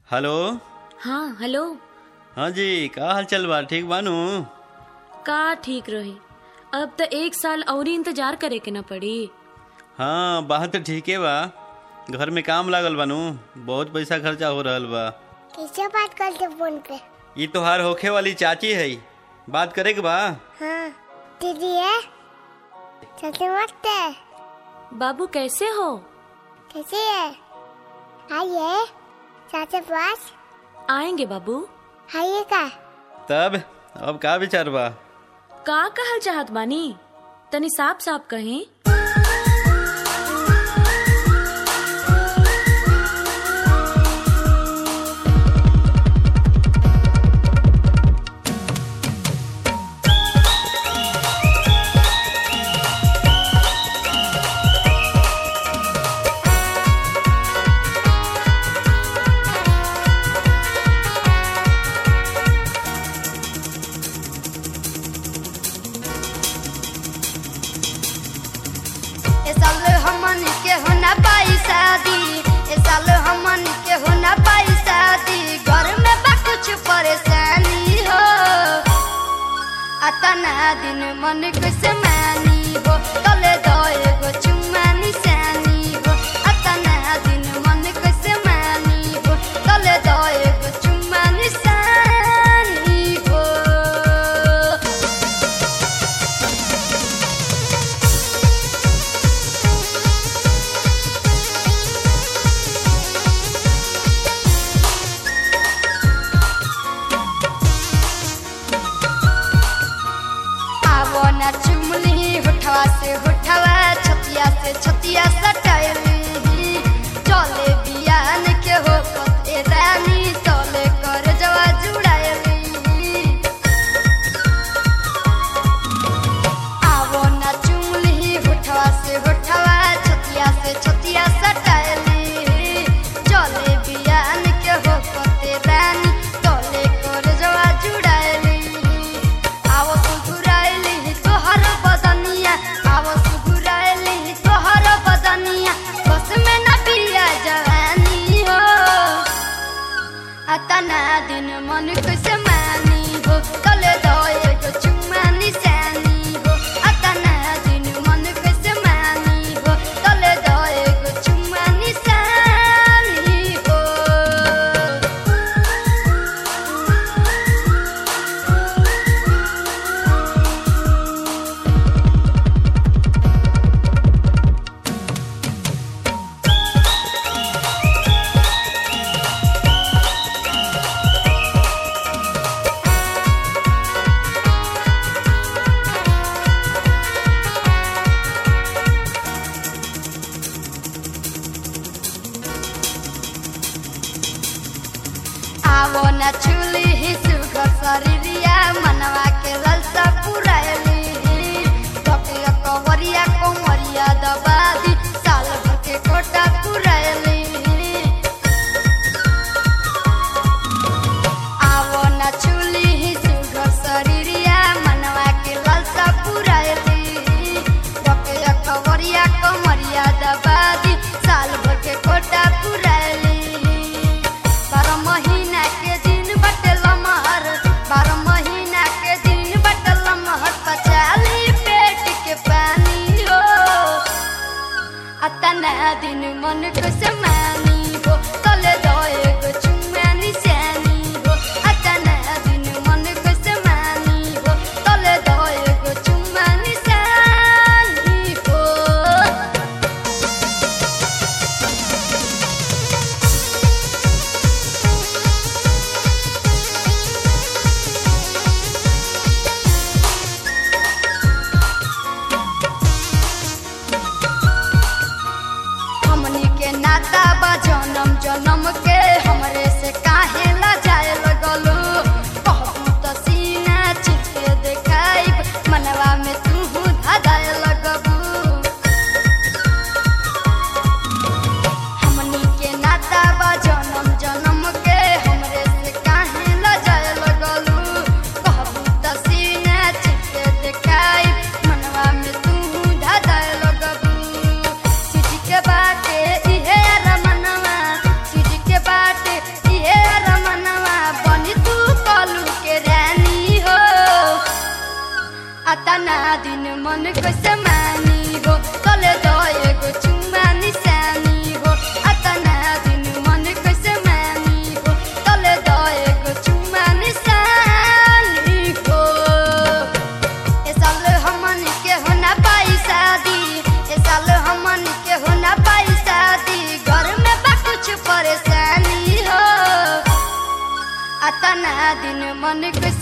hello हाँ hello हाँ जी का हाल चल बा ठीक बानू का ठीक रही अब तो एक साल और इंतजार करे के न पड़ी हाँ बात तो ठीके बा घर में काम लागल बानू बहुत पैसा खर्चा हो रहल बा कैसे बात करते फोन पे ये तोहार होखे वाली चाची है बात करे के बा हाँ दीदी है चलते मत है बाबू कैसे हो कैसे है आइए चाचा पास आएंगे बाबू आइए का तब अब का विचार बा का कहल चाहत बानी तनी साफ साफ कहीं ए साल हमन के हो ना पाई शादी ए साल हमन के हो ना पाई शादी घर में बा कुछ परेशानी हो अतना दिन मन कैसे मानी हो तले दो एगो चुम्मा निशानी हो अतना दिन मन कैसे मानी हो तले दो एगो चुम्मा निशानी हो आवो न चुमली होठवा से होठवा छतिया से छतिया सटैली चले बियान के हो पते रानी चले कर जवा जुड़ायली आवो न चुमली होठवा से होठवा छतिया से छतिया सटैली चले बियान के हो पते रानी चले कर जवा जुड़ायली आवो सुघुराइली तोहर बदनिया आवो सुघुराइली तोहर बदनिया बस में न पिया जवानी हो अतना दिन मन कैसे मानी हो तले दो एगो चुम्मा निशानी हो अतना दिन मन कैसे मानी हो तले दो एगो चुम्मा निशानी हो आवो न छुली ही सुघर शरीरिया मनवा के ललसा पुरायली तकिया कवरिया कोमरिया दबादी साल भर के कोटा पुरायली आवो न छुली ही सुघर शरीरिया मनवा के ललसा पुरायली तकिया कवरिया कोमरिया दबादी साल भर के कोटा पुरायली बारह महीना के दिन बटल महर बारह महीना के दिन बटल महर पचाली पेट के पानी हो अतना दिन मन को समानी हो तले दो एगो चुम्मा निशानी हो अतना दिन मन को समानी हो तले दो एगो चुम्मा निशानी हो हमनी के ना दिन मन कैसे मानी हो तले दो एगो चुम्मा निशानी हो अतना दिन मन कैसे मानी हो तले दो एगो चुम्मा निशानी हो ए साल हमन के हो ना पाई शादी ए साल हमन के हो ना पाई शादी घर में बा कुछ परेशानी हो अतना दिन मन के